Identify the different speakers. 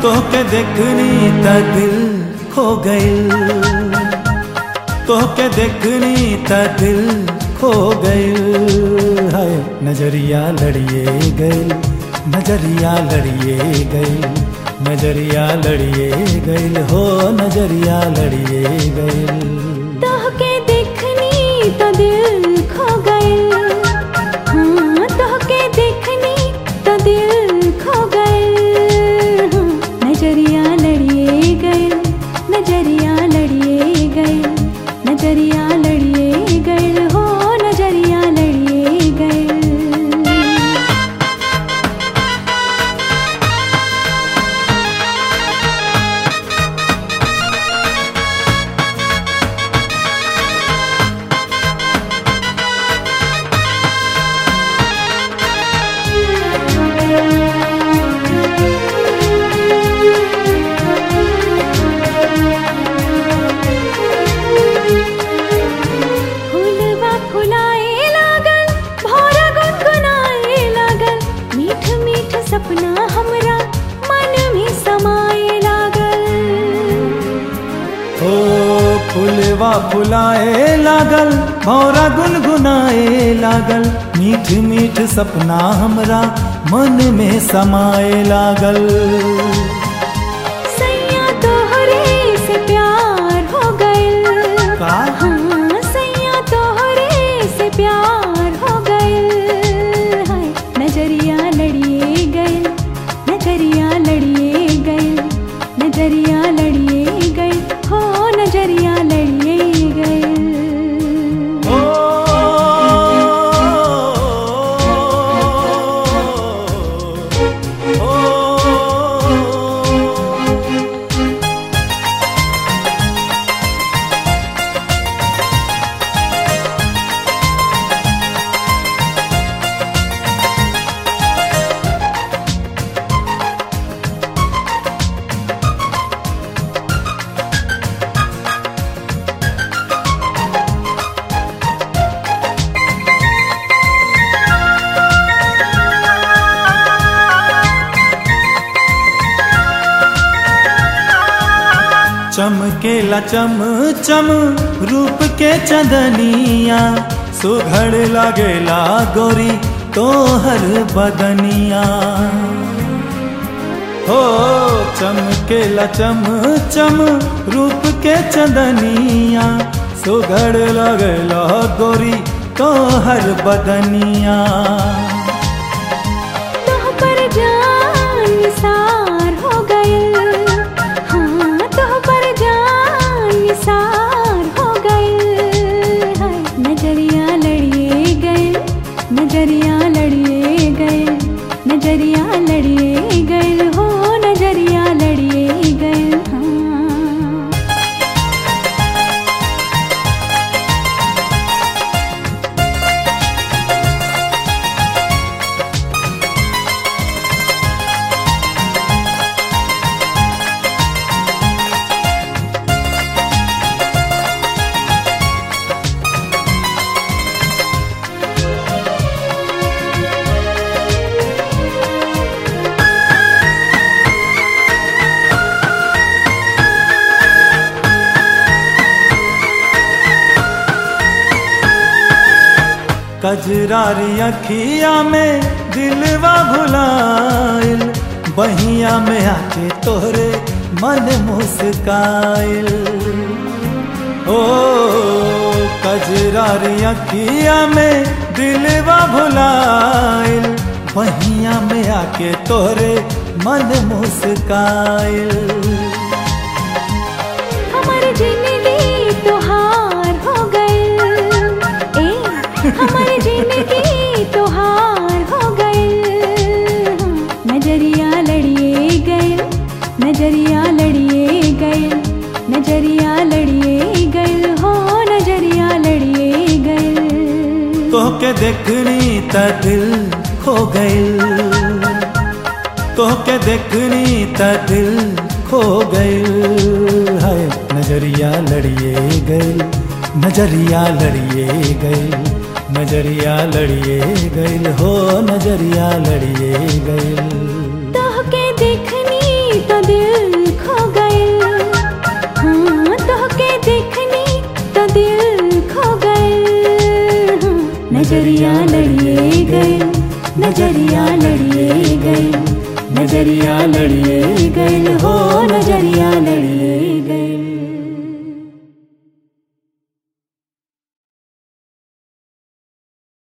Speaker 1: तोहके देखनी त दिल खो गइल तोहके देखनी त दिल खो गइल हाय नजरिया लड़िए गइल नजरिया लड़िए गइल नजरिया लड़िए गइल हो नजरिया लड़िए गइल
Speaker 2: तोहके देखनी तो दिल खो गइल हाँ तोहके देखनी तो दिल खो गइल हाँ, नजरिया लड़िए गइल नजरिया लड़िए गइल नजरिया लड़िए गइल हो नजरिया लड़िए गइल फूलवा फुलाए लागल भौरा गुनगुनाए लागल मीठ मीठ सपना हमरा मन में समाए लागल
Speaker 1: ओ फुलवा फुलाए लागल भौरा गुनगुनाए लागल मीठ मीठ सपना हमरा मन में समाए लागल
Speaker 2: सैया तोहरे से प्यार हो गइल
Speaker 1: का
Speaker 2: हाँ सैया तोहरे से प्यार हो गइल हाय नजरिया लड़िए गइल नजरिया लड़िए गइल नजरिया लड़िए गइल हो नजरिया लड़िए गइल
Speaker 1: ओ ओ चमकेला चम चम रूप के चंदनिया सुघड़ लगेला गोरी तोहर बदनिया हो चमकेला चम चम रूप के चंदनिया सुघड़ लगेला गोरी तोहर बदनिया
Speaker 2: तोह पर जान निसार हो गइल हाँ तोह पर जान निसार हो गइल हाय नजरिया लड़िए गइल नजरिया लड़िए गइल नजरिया लड़िए गइल हो नजरिया लड़िए गइल हाँ
Speaker 1: कजरारी अखिया में दिलवा भुलाइल बहिया में आके तोहरे मन मुस्काइल ओ कजरारी अखिया में दिलवा भुलाइल बहिया में आके तोहरे मन मुस्काइल
Speaker 2: हमर जिंदगी तोहार हो गइल ए हमर जिंदगी तोहार हो गइल नजरिया लड़िए गइल नजरिया लड़िए गइल नजरिया लड़िए गइल हो नजरिया लड़िए गइल
Speaker 1: तोहके देखनी त दिल खो गइल तोहके देखनी त दिल खो गइल हाय नजरिया लड़िए गइल नजरिया लड़िए गइल नजरिया लड़िए गइल हो नजरिया लड़िए गइल
Speaker 2: तोहके देखनी तो तो दिल खो गए हाँ तोहके देखनी तो दिल खो गए हाँ, नजरिया लड़िए गए नजरिया लड़िए गए नजरिया लड़िए गए हो नजरिया लड़िए गए